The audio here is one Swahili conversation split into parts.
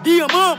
Dear mom.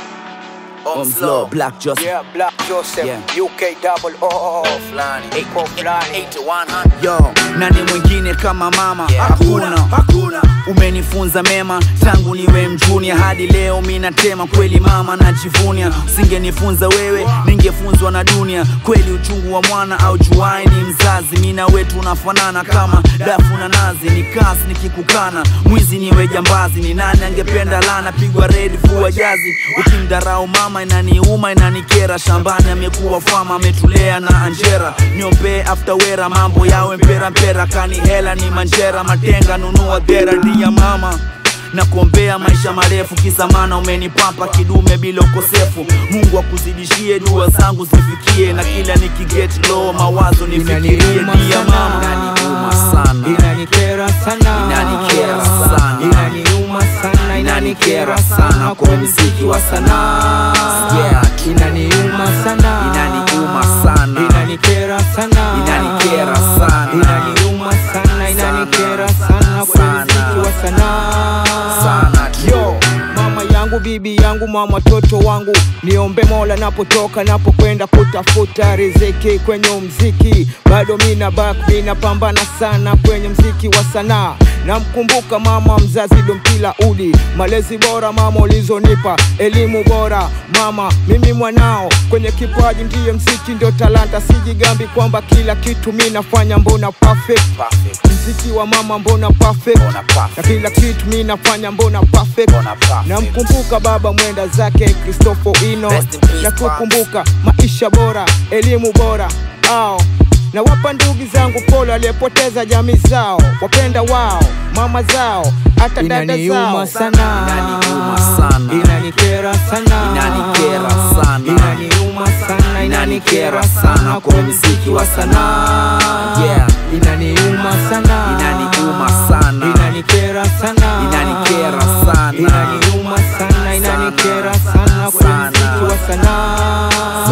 On floor, Black Joseph. Yeah, Black Joseph, Yeah. UK double O. Fulani. Iko fulani. 8 to 100. Yo, nani mwingine kama mama? Hakuna, Hakuna. hakuna. Umenifunza mema tangu niwe mjunia hadi leo minatema kweli mama najivunia. Usingenifunza wewe ningefunzwa na dunia. Kweli uchungu wa mwana au juai ni mzazi. Mina wetu unafanana kama dafu na nazi. Ni kasi nikikukana, mwizi niwe jambazi. Ni nani angependa lana pigwa red vua jazi. Ukimdarau mama inaniuma inanikera. Shambani amekuwa fama ametulea na Anjera. Niombee after wera mambo yawe mpera mpera. Kani hela ni manjera matenga nunua dera dia mama na kuombea maisha marefu kisa maana umenipapa kidume bila ukosefu mungu akuzidishie dua zangu zifikie na kila nikiget low mawazo nifikirie Inaniuma dia sana. mama inaniuma sana Inanikera sana Inanikera sana. Inaniuma sana Inanikera sana kwa mziki wa sanaa Yeah. Inaniuma sana Inaniuma sana. Inanikera sana Inanikera sana. Inaniuma sana Inanikera sana kwa Sana. mziki wa sanaa Sana tu. Yo, mama yangu, bibi yangu, mama watoto wangu, niombe Mola napotoka, napokwenda kutafuta riziki kwenye mziki, bado mina bak, mina pambana sana kwenye mziki wa sanaa. Namkumbuka mama mzazi Dompila Udi, malezi bora mama ulizonipa, elimu bora mama, mimi mwanao, kwenye kipaji ndiye mziki ndio talanta, sijigambi kwamba kila kitu mi nafanya mbona perfect, Perfect. mziki wa mama mbona perfect, Mbona perfect. na kila kitu mi nafanya mbona perfect Mbona perfect. namkumbuka baba mwenda zake Kristofo Ino Rest in peace, na kukumbuka maisha bora elimu bora ao na wapa ndugu zangu pole aliyepoteza jamii zao wapenda wao mama zao hata dada zao sana Inaniuma sana. inanikera sana Inanikera sana. inaniuma sana Inanikera sana kwa mziki wa sanaa Yeah. inaniuma sana Inaniuma sana. inanikera sana Inanikera sana. inaniuma sana inanikera sana kwa Sana. mziki wa sanaa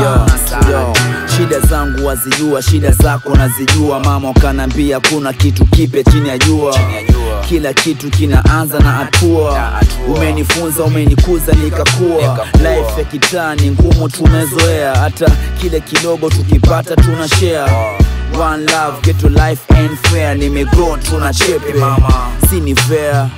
Yo, yo, shida zangu wazijua, shida zako nazijua. Mama ukanambia kuna kitu kipe chini ya jua, kila kitu kinaanza na hatua. Umenifunza, umenikuza nikakua. Life ya kitaa ni ngumu, tumezoea, hata kile kidogo tukipata tuna share. One love, get to life and fair. Nimegrow, tuna chepe mama, si ni fair.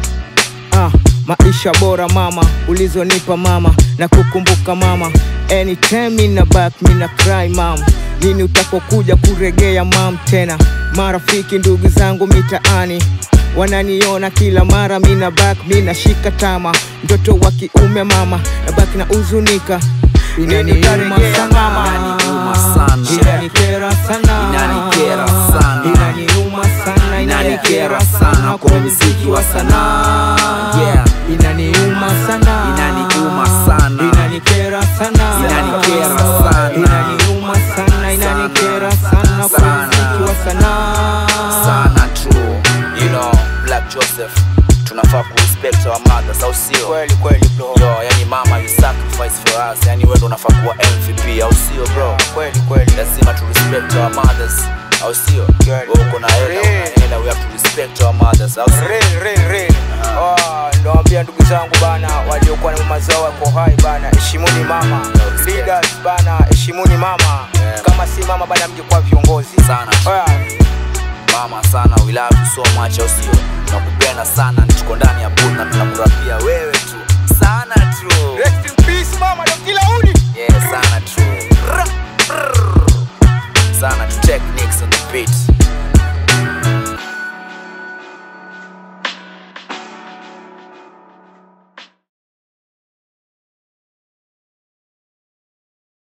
ah, maisha bora mama ulizonipa mama na kukumbuka mama anytime mina back mina cry mama lini utakokuja kuregea mam tena marafiki ndugu zangu mitaani wananiona kila mara mina back mina shika tama mtoto wa kiume mama na baki na uzunika inaniuma sana Inaniuma sana. inanikera sana Inanikera sana. inaniuma sana Inanikera sana kwa mziki wa sanaa yeah. inaniuma sana Inaniuma sana. inanikera sana Inanikera sana. inaniuma sana inanikera sana kwa Sana. mziki wa sanaa sana true you know black joseph tunafaa kurespect our mothers au sio Kweli kweli bro. yo yani mama you sacrifice for us yani wewe ndo unafaa kuwa mvp au sio bro Kweli kweli. lazima tu respect our mothers au sio Kweli. wewe uko na hela Real. una hela we have to respect our mothers au sio Real, real, real. Ah, Nawaambia ndugu zangu bana waliokuwa na mama zao wako hai bana, heshimuni mama. respect. Leaders bana, heshimuni mama. Yeah. Kama si mama bana, mngekuwa viongozi Sana. Oya, mama sana we love you so much au sio nakupenda sana tuko ndani ya booth na tunakula